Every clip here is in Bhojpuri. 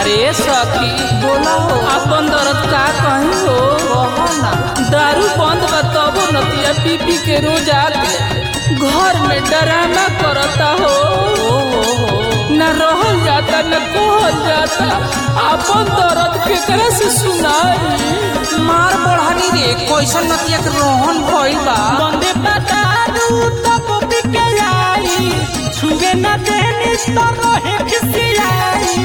अरे सखी बोला हो अपन दर्द का कहीं हो कहो ना दारू बंद बा तबो नतिया पी पी के रोज आके घर में डराना करता हो ओ हो हो न रहल जाता न कहल जाता अपन दर्द केकरा से सुनाई मार बढ़ानी रे कैसन नतिया के रोहन भइल बा बंदे बतारू तब बिके आई छुए न देनी तो रहे खिसियाई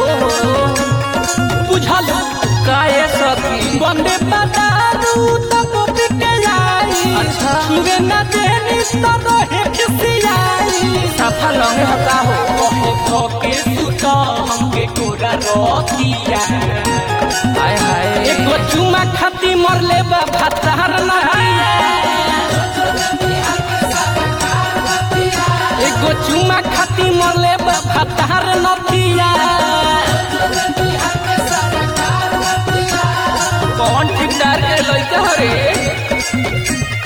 बुझल काहे सखी बंदे बतारू तब बिके आई अच्छा। छुए न देनी तो रहे खिसियाई सफा लंगे हका हो कहे थके सुता हमके कोरा रोतिया हाय हाय एगो चुमा खाती मरले बा भातार नहिया एगो चुमा खाती मरले बा भातार नथिया कौन ठेकेदार के लइका हो रे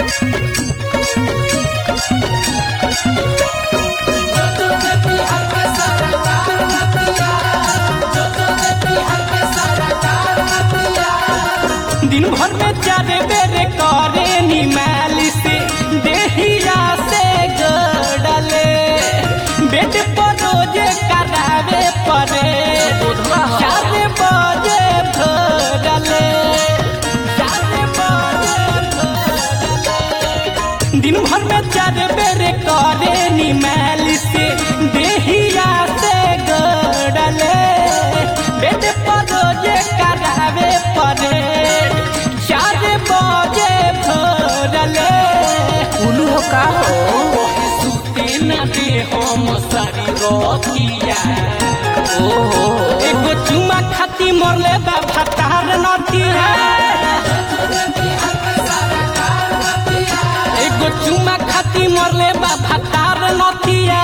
दिन भर में चारे बेरे करे निमाली से देहिया से गड़ले बेड पर रोजे करावे पड़े बुधवा हो। चार बजे भरले चार बजे भरले दिन भर में चार बेरे करे निमाली से देहिया से गड़ले बेड पर रोजे करावे पड़े चार बजे भरले उलू हो का हो सुते न दे हम सारी रोतिया ओ हो हो एगो चुमा खाती मरले बा भातार नथिया एगो चुमा खाती मरले बा भातार नथिया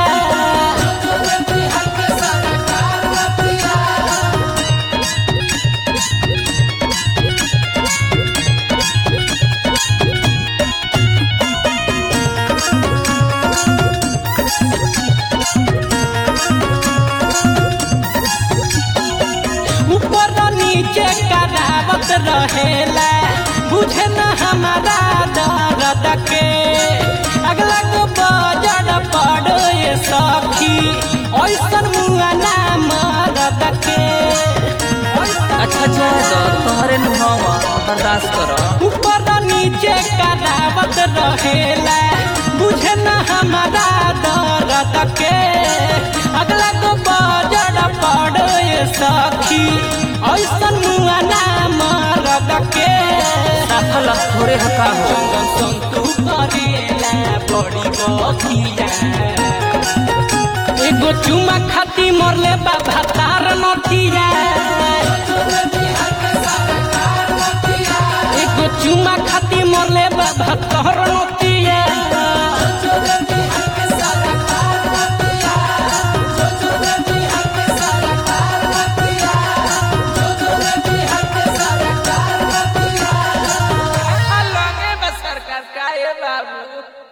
ऊपर नीचे करावत रहेला बुझे न हमारा दर्द के अगला को बजर पड़ो ये सखी ऐसन मुआ ना मरद के अच्छा अच्छा तो तोहरे नुहावा बर्दाश्त करो ऊपर नीचे करावत रहेला बुझे न हमारा दर्द के अगला को बजर पड़ो ये सखी ऐसन मुआ ना मरद के सफल थोड़े हका हो चंदन संतू करेला बड़ी बखिया एगो चुमा खाती मरले बा भातार नथिया